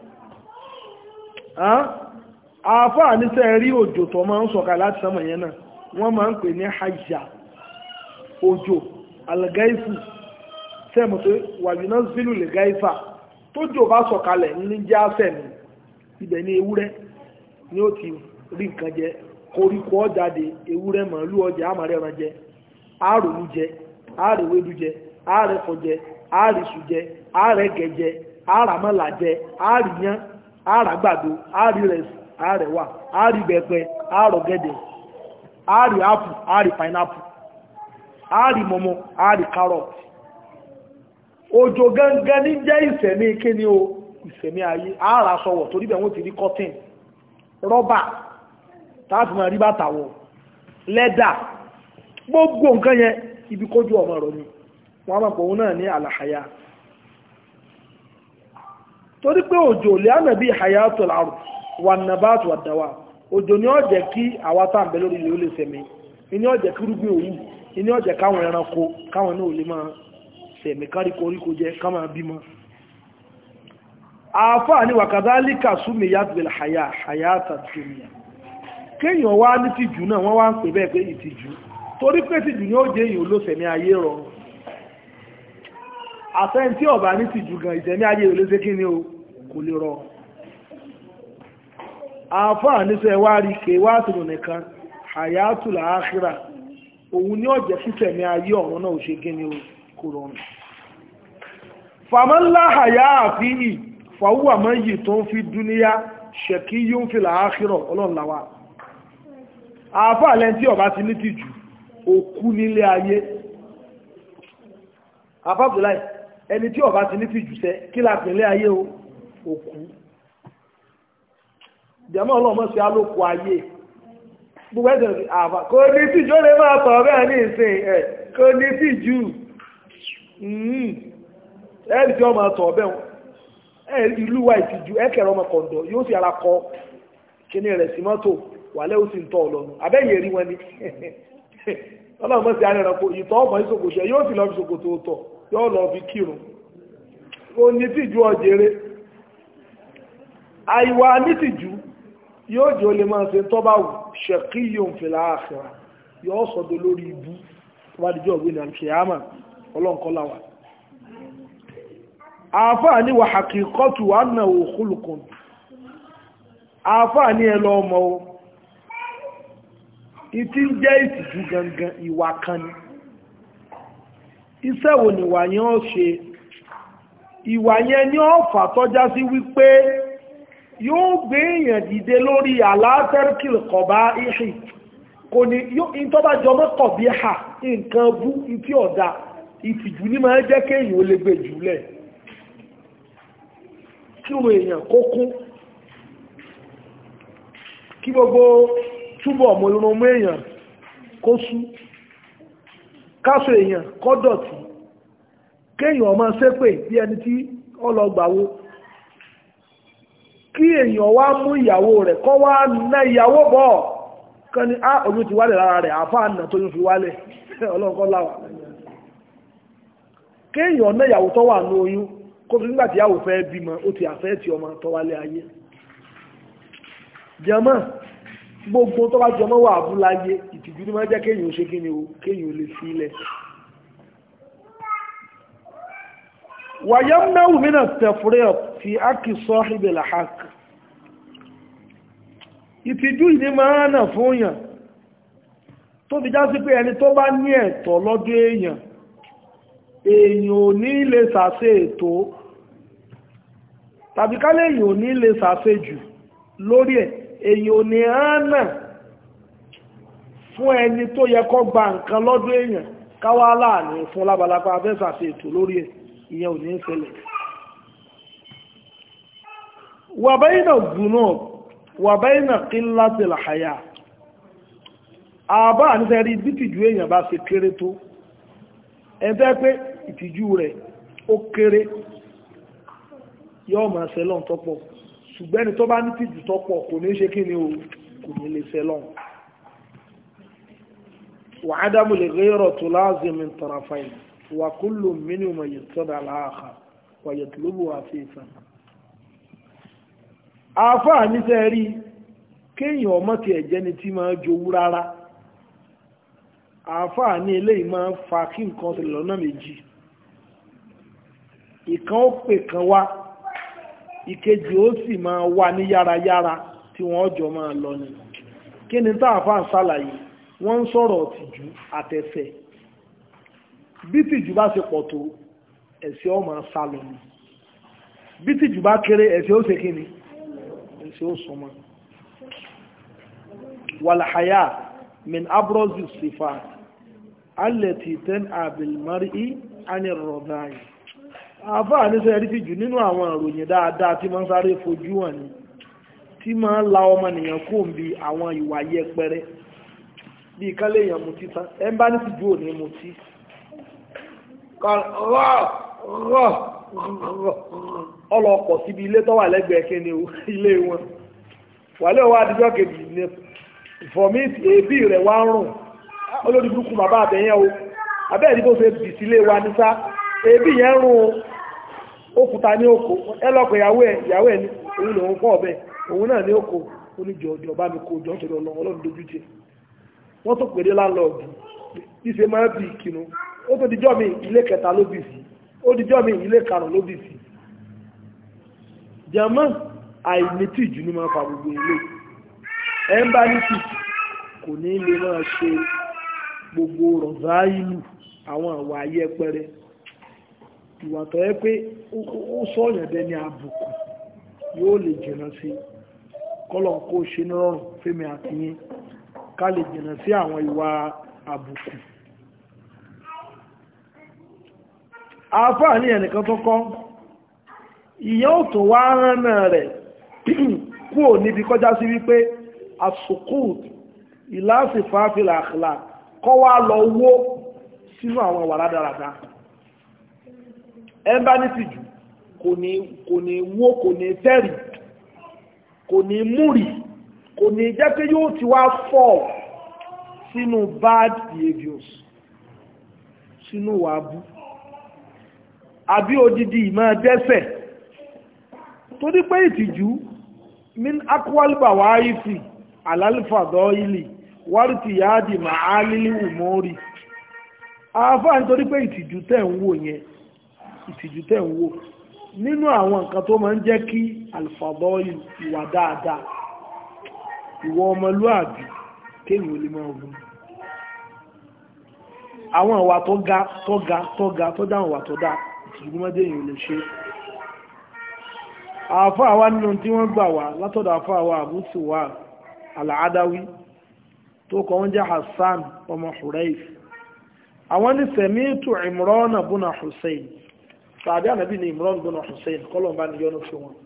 àfáà ní sẹ́rí òjò tó máa ń sọ̀kà láti sánmọ̀ yẹn náà wọ́n máa ń pè ní hajjá òjò algaifu sẹ́mù tó wàjúná sílù lè gáífà tó jò bá sọ̀kalẹ̀ ní jẹ́ àfẹ́mi ibẹ̀ ní ewúrẹ́ ni ó ti rí nǹkan jẹ koríko ọjáde ewúrẹ́ màálù ọjà àmàrẹ́ ẹran jẹ àròlú jẹ àrèwédú jẹ àrẹ̀fọ̀ jẹ àrìsù jẹ àrẹ̀gẹ̀ jẹ àràmọ́là jẹ àrìyán àràgbàdo àrìrẹsì àrẹ̀wà àrìbẹ̀pẹ̀ àrọ̀gẹ̀dẹ̀ àrì apple àrì pineapple àrì mọ́mọ́ àrì carrot òjò gangan ní jẹ́ ìsẹ̀mí kíní o ìsẹ̀mí ayé ara sọ̀wọ̀ torí bẹ̀ wọ́n ti rí cotton rọ́bà táàtì máa rí bàtà wọ̀ lẹ́dà gbogbo nǹkan yẹn ibi kójú ọmọ rọ̀ ni wọ́n máa pọ̀ òun náà ní àlàáyá torí pé òjò lè ánà bí hayatul ard wà nabat wà dáwà òjò ni ó jẹ́ kí àwa tá à ń bẹ lórí ilé ó lè sẹ̀mí ìní ó jẹ́ kí rúgbìn òwú ìní ó jẹ́ káwọn ẹranko káwọn náà lè máa sẹ̀mí kárí koríko jẹ ká máa bímọ àáfàá ní wàkàdálíkà súnmi yàtìbìl àyà àyàtà dúnìyà kéèyàn wá ní tìjú náà wọ́n wá ń pè bẹ́ẹ̀ pé ìtìjú torí pé tìjú ni ó jẹ́ èèyàn olóṣèmí ayé rọrùn àfẹ́n tí ọ̀bá ní tìjú gan ìṣẹ̀mí ayé olóṣè kí ni o kò lè rọrùn àáfàá níṣẹ́ wá rí ké wá tìrò nìkan àyàtù làákìrà òun ní ọ̀jẹ̀ sísẹ̀mí ayé ọ̀run náà ò ṣe kí ni o kò rọrùn fàmọ́lá àyà àfihì fàwúwà mọ́ yìí tó ń fi dúníyá ṣẹ̀kí yóò fi làákìrọ̀ ọlọ́nlàwà àáfàá lẹ́ni tí ọba ti ní tìjú òkú nílé ayé àfáàbùláì ẹni tí ọba ti ní tìjú sẹ́ kí la pèlé ayé o òkú jẹ́mọ́ ọlọ́mọ sí alóko ayé gbogbo ẹ̀sẹ̀ àfà kò ní tìjú ó lè máa tọ̀ bẹ́ẹ̀ ní ìsìn ẹ̀ kò ní tìjú ẹ̀rì tí wọ́n máa tọ̀ bẹ́ẹ̀ ẹ̀ ìlú wa ìtìjú ẹ̀kẹ̀rọ ọmọ kọ̀ǹdọ̀ yóò sì ara kọ kíní rẹ̀ sí mọ́tò wàlẹ́ ó sì ń tọ̀ ọlọ́nu abẹ́yẹ rí wọn ni ọlọ́run sí arẹ́rẹ́ pò ìtọ́ ọmọ ìṣòkòṣẹ́ yóò sì lọ fi ṣòkòtò tọ̀ yóò lọ fi kírun ó ní tìjú ọ̀jẹ̀rẹ́ àìwà nítìjú yóò jẹ́ olè máa ṣe tọ́bà wù ṣẹ̀kí yóò ń fèlà àṣírà yóò sọ́dọ̀ lórí ibú wádìíjọ́ ògbé ní àkíyàmà ọlọ́nkọ́láwà àáfàá ní wàhàkì kọ́tù wà náà òkúlùkùn àáfàá ní ẹlọ ọmọ o ìtí ń jẹ́ ìtìjú gangan ìwà kan ni iṣẹ́ wo ni ìwà yẹn ó ṣe ìwà yẹn ní ọ̀fà tọ́já sí wípé yóò gbé èèyàn dìde lórí àlàáfẹ́rìkìl kọ̀bá ìhì kò ní ìtọ́bá jọmọ́ kọ̀bí hà nǹkan bú ìtí ọ̀dá ìtìjú ní máa jẹ́ kéèyàn ó lè gbé jùlẹ̀ kí o èèyàn kó kún kí gbogbo túbọ̀ mọ̀ irun mú èèyàn kó sú káṣọ èèyàn kó dọ̀tí kéèyàn ọmọ ṣépè bí ẹni tí ọlọ́gbàwó kí èèyàn wá mú ìyàwó rẹ̀ kọ́ wá ná ìyàwó bọ̀ kan ní á oyún ti wálẹ̀ lára rẹ̀ àfáà nà tó yún fi wálẹ̀ ọlọ́nkọ́ láwà kéèyàn ná ìyàwó tó wà ní oyún kó fi nígbàtí ìyàwó fẹ́ bímọ ó ti àfẹ́ ti ọmọ tó wálé ayé jẹmọ́ gbogbo tó bá jọmọ́ wà abúláyé ìtìjú ní máa jẹ́ kéèyàn ó ṣe kí ni o kéèyàn ó lè sílẹ̀ ويمنع من التفريط في حق صاحب الحق ìtìjú ìní máa nà fún èèyàn tó fi já sí pé ẹni tó bá ní ẹ̀tọ́ lọ́dọ̀ èèyàn èèyàn ò ní lè sàṣe ètò tàbí kálẹ̀ èèyàn ò ní lè sàṣe jù lórí ẹ̀ èèyàn ò ní hánà fún ẹni tó yẹ kó gba nǹkan lọ́dọ̀ èèyàn káwá láàrin fún lábalábá fẹ́ sàṣe ètò lórí ẹ̀ ìyẹn ò ní ṣẹlẹ̀ wà báyìnà gbùnà wà báyìnà kí láti làhàyà àbá àníṣẹ́rí bí tìjú èèyàn bá ṣe kéré tó ẹ̀fẹ́ pé ìtìjú rẹ̀ ó kéré yọ́ ma ṣẹlọ́n tọ́pọ̀ ṣùgbẹ́ni tó bá ní tìjú tọ́pọ̀ kò ní ṣe kí ni o kò ní lè ṣẹlọ́n wà á dámù lè gẹ́rọ̀ tó láàzìmí tọrafáìlì وكل منهما يقتضى الآخر ويطلبه عفيفا àáfàá níṣẹ́ rí kéèyàn ọmọ tí ẹ̀jẹ̀ ni tí máa jowú rárá àáfàá ní eléyìí máa ń fa kí nǹkan ṣẹlẹ̀ lọ́nà méjì ìkan ó pè kan wá ìkejì ó sì máa wá ní yárayára tí wọ́n jọ máa lọ ni kí ni táàfàá ń ṣàlàyé wọ́n ń sọ̀rọ̀ tìjú àtẹ̀fẹ̀ bí tìjú bá ṣe pọ̀ tó ẹ̀ṣẹ̀ ọmọ sálọ ni bí tìjú bá kéré ẹ̀ṣẹ̀ ó ṣe kí ni ẹ̀ṣẹ̀ ó sọmọ wàlàhàyà min abrozi sifa alẹ́tì ten abilmari anir rọ̀dáyì àfáà níṣẹ́ rí tìjú nínú àwọn ìròyìn dáadáa tí máa ń sáré fojú hàn ní tí máa ń la ọmọnìyàn kó ń bi àwọn ìwà yẹpẹrẹ bí kálé èèyàn mutí tán ẹ bá ní tìjú ò ní mutí ọlọ́pọ̀ síbi ilé tó wà lẹ́gbẹ̀ẹ́ kí ni ilé wọn wàlẹ́ òwò àdìjọ́ kejì ní fọ̀míìtì èébì rẹ̀ wá ń rùn olórí burúkú bàbá àbẹ̀yẹn o abẹ́ẹ̀dí bó ṣe bì sílé wa ní sá èébì yẹn rùn o ó kúta ní oko ẹ lọ́pọ̀ ìyàwó ẹ̀ ìyàwó ẹ̀ ní òun lòun kọ́ ọ̀bẹ òun náà ní oko ó ní jọjọ bá mi kó jọ torí ọlọ́run ọlọ́run dojú tì wọ́n tó pèrè láńlọ́ọ̀dù ìṣe máa bí ìkinu ó tó dijọ́ mi ilé kẹta ló bì sí ó dijọ́ mi ilé karùn-ún ló bì sí jàmọ́ àìnítì jù ní máa fa gbogbo ilé ẹ̀ ń bá nítì kò ní lè máa ṣe gbogbo rọ̀záìlù àwọn àwọ̀ ayẹpẹrẹ ìwà tó yẹ pé ó sọ̀yàn dẹni àbùkù yóò lè jìnà sí kọ́lọ̀ kó ṣe ní rọrùn fẹ́mi àtìyín ká lè jìnà sí àwọn ìwà àbùkù àáfàá ní ẹnìkan tó kọ́ ìyẹn ò tó wá ránà rẹ̀ kúrò níbi kọjá sí wípé asukut ìlàsìfàáfìlà àkìlà kọ́ wá lọ wó sínú àwọn ìwà rádaràdá ẹmbá ní tìjú kò ní kò ní wó kò ní tẹ́rì kò ní múrì kò ní jẹ́ pé yóò ti wá fall sínú bad behaviors sínú wàbú àbí odidi ìmọ̀ dẹ́sẹ̀ torí pé ìtìjú min akwalba wáyífì alálìfàdọ́ ilì wárìtì yáàdì màá lílì ùmọ́rì àáfàá nítorí pé ìtìjú tẹ̀ ń wò yẹn ìtìjú tẹ̀ ń wò nínú àwọn nǹkan tó máa ń jẹ́ kí alfàdọ́ ìwà dáadáa ìwọ ọmọlúàbí kéèyàn ò lè máa wù àwọn ìwà tó ga tó ga tó ga tó dáhùn ìwà tó dá ìtìjú mọ́dé èèyàn ò lè ṣe àfọ́ àwa nínú tí wọ́n gbà wá látọ̀dọ̀ àfọ́ àwa àbúsùwà àlàádáwí tó kọ́ wọ́n jẹ́ Hassan ọmọ Huraif àwọn ní sẹ̀mítù Imran bùnà Hussein tàbí ànàbí ní Imran bùnà Hussein kọ́lọ̀ bá ní yọ́nú sí wọn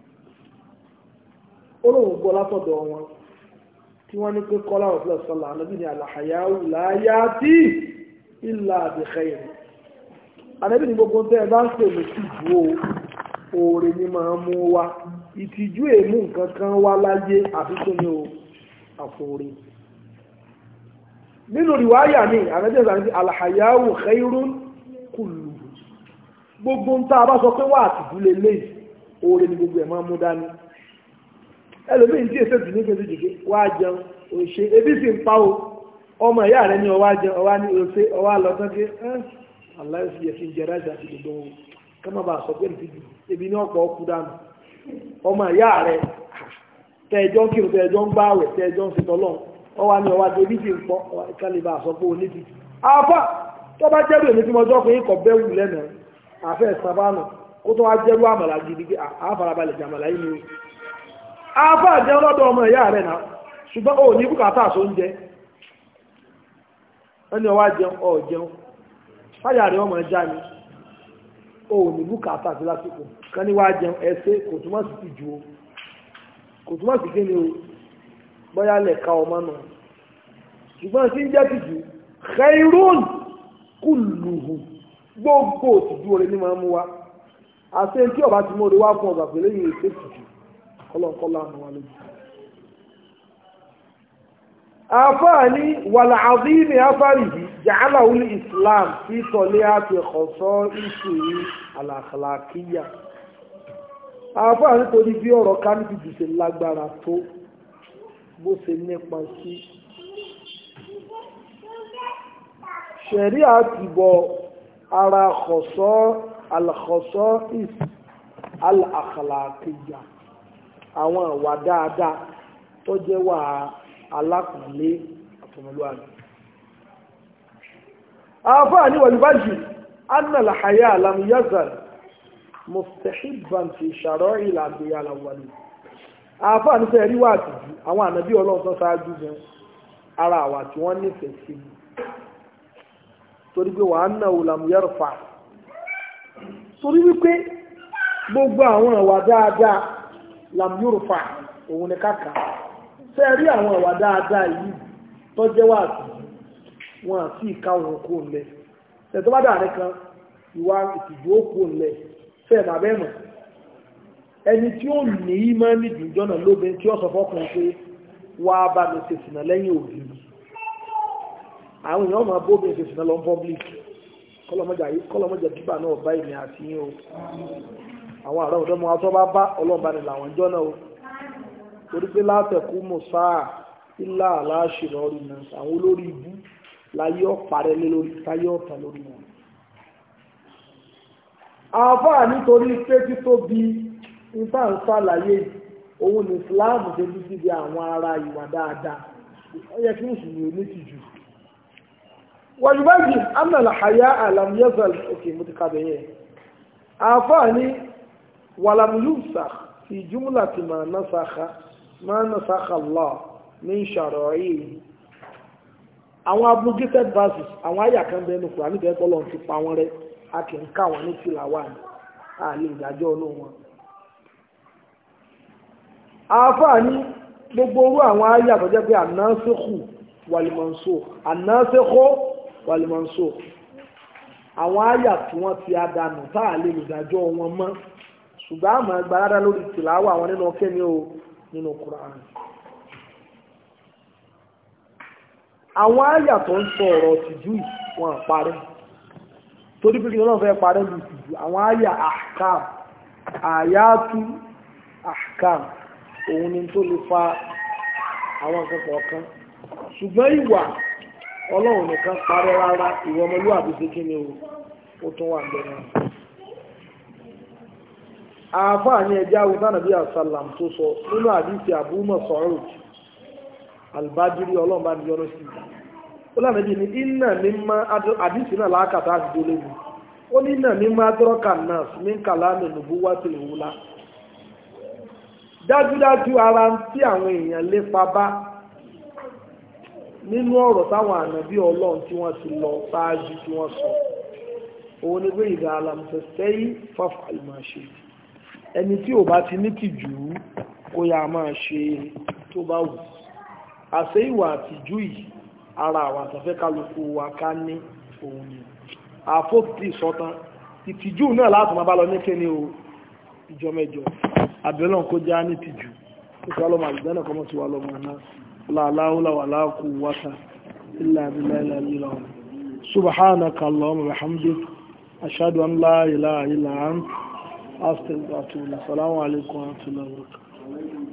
ó lóun gbọ́ látọ̀dọ̀ wọn tí wọ́n ní pé kọ́lá ọ̀fẹ́ sọ́lá ànàbí ní àlàhàyáwù láyá tí ìlà bi khair ànàbí ní gbogbo tẹ́ ẹ bá ń pè mí sí ìdúró oore ní máa mú wá ìtìjú èmú nǹkan kan wá láyé àfi tó ní o àfoore nínú ìwáyà ní àrẹ́jẹ́ ìsànjú alhayahu khairun kullu gbogbo ń tá a bá sọ pé wà àtìjú lè lè oore ní gbogbo ẹ̀ máa mú dání ẹlòmíín tí èsè tìní kejì jìgé wá jẹun òṣè ebi sì ń pa o ọmọ ìyá rẹ ní ọwá jẹun ọwá ní òṣè ọwá lọ tán ké ẹ aláìsí yẹ kí n jẹ rájà àti gbogbo wọn ká má bàa sọ pé ní tìjú ebi ní ọ̀pọ̀ ọkú dànù ọmọ ìyá rẹ tẹ́ẹ̀jọ́ ń kírun tẹ́ẹ̀jọ́ ń gbáwẹ̀ tẹ́ẹ̀jọ́ ń ṣe tọ́lọ́n ọwá ní ọwá débi tí ń pọ́ kálíbà àsọpọ̀ oníbi àfà tó bá jẹ́rù èmi tí mo jọ́ pé ikọ̀ bẹ́wù lẹ́nà àfẹ́ ìsàbánù kó tó wá jẹ́rù àmàlà gidi pé àfarabalẹ̀ jàmàlà yìí ni o àfà jẹun lọ́dọ̀ ọmọ ìyá rẹ̀ náà ṣùgbọ́n ó ní bùkátà tó ń jẹ ẹni ọwá jẹun ọ jẹun fáyà rẹ̀ ọmọ ẹja ni ó ní bùkátà sí lásìkò kan ní wá jẹun ẹsẹ kò túmọ̀ sí ti ju o kò túmọ̀ sí kíni o bóyá lẹ̀ka ọmọ náà ṣùgbọ́n tí ń jẹ́ tìjú khairun kulluhu gbogbo òtìjú orin ní máa mú wa àti tí ọba ti mú orí wá fún ọgbà pẹ̀lú èyí ètò ìtìjú kọlọ́nkọlọ́ àmọ́ wa lójú. àfáàní wàlà àdínì afárìhì jàálà wuli islam fi tọ̀lé àti ọ̀sọ́ ìṣòrí àlàkàlàkíyà àfáàní torí bí ọ̀rọ̀ kánìtì jù ṣe lágbára tó bó ṣe nípa sí ṣẹ̀rí àtìbọ̀ ara ọ̀sọ́ àlàkọ̀sọ́ ìs àlàkàlàkíyà àwọn ìwà dáadáa tó jẹ́ wà alákùnlé àtọmọlúwàbí. àfáà ní wàlúbájì anna làhàyà lam yazal mustahibban fi shara'i al-anbiya al-awwalin. àfáà ní sẹ́yìn ríwá àtìjú àwọn ànábí ọlọ́run tó ṣáájú gan ara àwà tí wọ́n nífẹ̀ẹ́ sí i torí pé wa annahu lam yarfa torí wípé gbogbo àwọn ìwà dáadáa lam yurfa òun ni káàkà ṣe rí àwọn ìwà dáadáa yìí tó jẹ́ wà sí wọn àti ìka òun kò ń lẹ ṣètò bá dàrí kan ìwà ìtìjú ó kò ń lẹ ṣe ẹ̀mà bẹ́ẹ̀ mọ̀ ẹni tí ó ní í máa ní ìdùnjọ́ náà lóbin tí ó sọ fọ́kùnrin pé wá bá mi ṣe sìnà lẹ́yìn òbí àwọn èèyàn máa bóbi ṣe sìnà lọ public kọ́lọ́mọ́jà bíbà náà bá ìmì àti yín o àwọn àrà ọ̀dọ́mọ atọ́ bá bá ọlọ́ọ̀bá ni làwọn jọ́ náà o torí pé látẹ̀kú mọ̀sáà ilá aláṣìírí ọ̀rìn náà àwọn olórí ibú láyé ọ̀parẹ́ lé lórí táyé ọ̀tàn lórí wọn. àáfàá nítorí pé títóbi nípa ń ṣàlàyé òun ní Islam ṣe bí síbi àwọn ará ìwà dáadáa ó yẹ kí mùsùlùmí ò ní tìjú. wàjúbájì amnala haya alamiyazal òkè mo ti kábẹ̀ yẹn. àáfàá ní wàlámùyùsà fi jumla ti máa nasakha máa nasakha Allah ní ìṣàrọ̀ yìí àwọn abrogated verses àwọn àyà kan bẹ́ẹ̀ ní kùránì bẹ́ẹ̀ bọ́lọ̀ ti pa wọ́n rẹ́ a kì í ká wọn ní tìlàwà ní àlè ìdájọ́ ọ̀nà wọn. àáfàá ní gbogbo orú àwọn àyà tó jẹ́ pé ànáṣẹ́kù wàlìmọ̀nsó ànáṣẹ́kù wàlìmọ̀nsó àwọn àyà tí wọ́n ti àdánù tá àlè ìdájọ́ wọn mọ́ ṣùgbọ́n àmọ́ gbàrádá lórí tìlàwà àwọn nínú kẹ́ni o nínú kùránì. àwọn àyà tó ń sọ ọ̀rọ̀ tìjú wọn àparẹ́ torí pé kí lọ́nà fẹ́ parẹ́ lù tìjú àwọn àyà ahkam àyàtú ahkam òun ni tó lè fa àwọn nǹkan kọ̀ọ̀kan ṣùgbọ́n ìwà ọlọ́run nìkan parẹ́ rárá ìwọ ọmọlúwàbí ṣe kí ni ó tún wà bẹ̀rẹ̀ àáfàá ní ẹjẹ́ awúsá nàbí àsálàm tó sọ nínú àdìsí àbúmọ̀ sọ̀rọ̀ albajiri ọlọ́run bá ní yọ́nà sí ó lànà bí ní iná mímọ́ àdìsí náà láàkàtà àti délé mi ó ní iná mímọ́ adọ́rọ́kà náà ní kàlámì nùbú wá sí ìwúlá dájúdájú ara tí àwọn èèyàn lépa bá nínú ọ̀rọ̀ táwọn ànábí ọlọ́run tí wọ́n ti lọ ṣáájú tí wọ́n sọ òun ni pé ìdá alamọ̀sẹ̀sẹ̀ yìí fáfà ìmọ̀-ṣe ẹni tí ò bá ti ní tìjú kó yá máa ṣe tó bá wù àṣẹ ìwà àtìjú yìí ara àwọn àtàfẹ́ kálukú wa ká ní òun ni àfóòtì sọ́tán ìtìjú náà láti máa bá lọ níkẹ́ ní o ìjọ mẹ́jọ àbẹ̀lọ́n kó já ní tìjú ó sọ ọlọ́mọ àgbẹ̀ náà kọ́mọ́ sí wa lọ́mọ náà láàláhùlà wà láàkú wáta ilà abilà ilà ilà wọn subhanaka allahumma wa hamdik ashhadu an la ilaha illa ant astaghfiruka wa atubu ilayk assalamu alaikum wa rahmatullahi wa barakatuh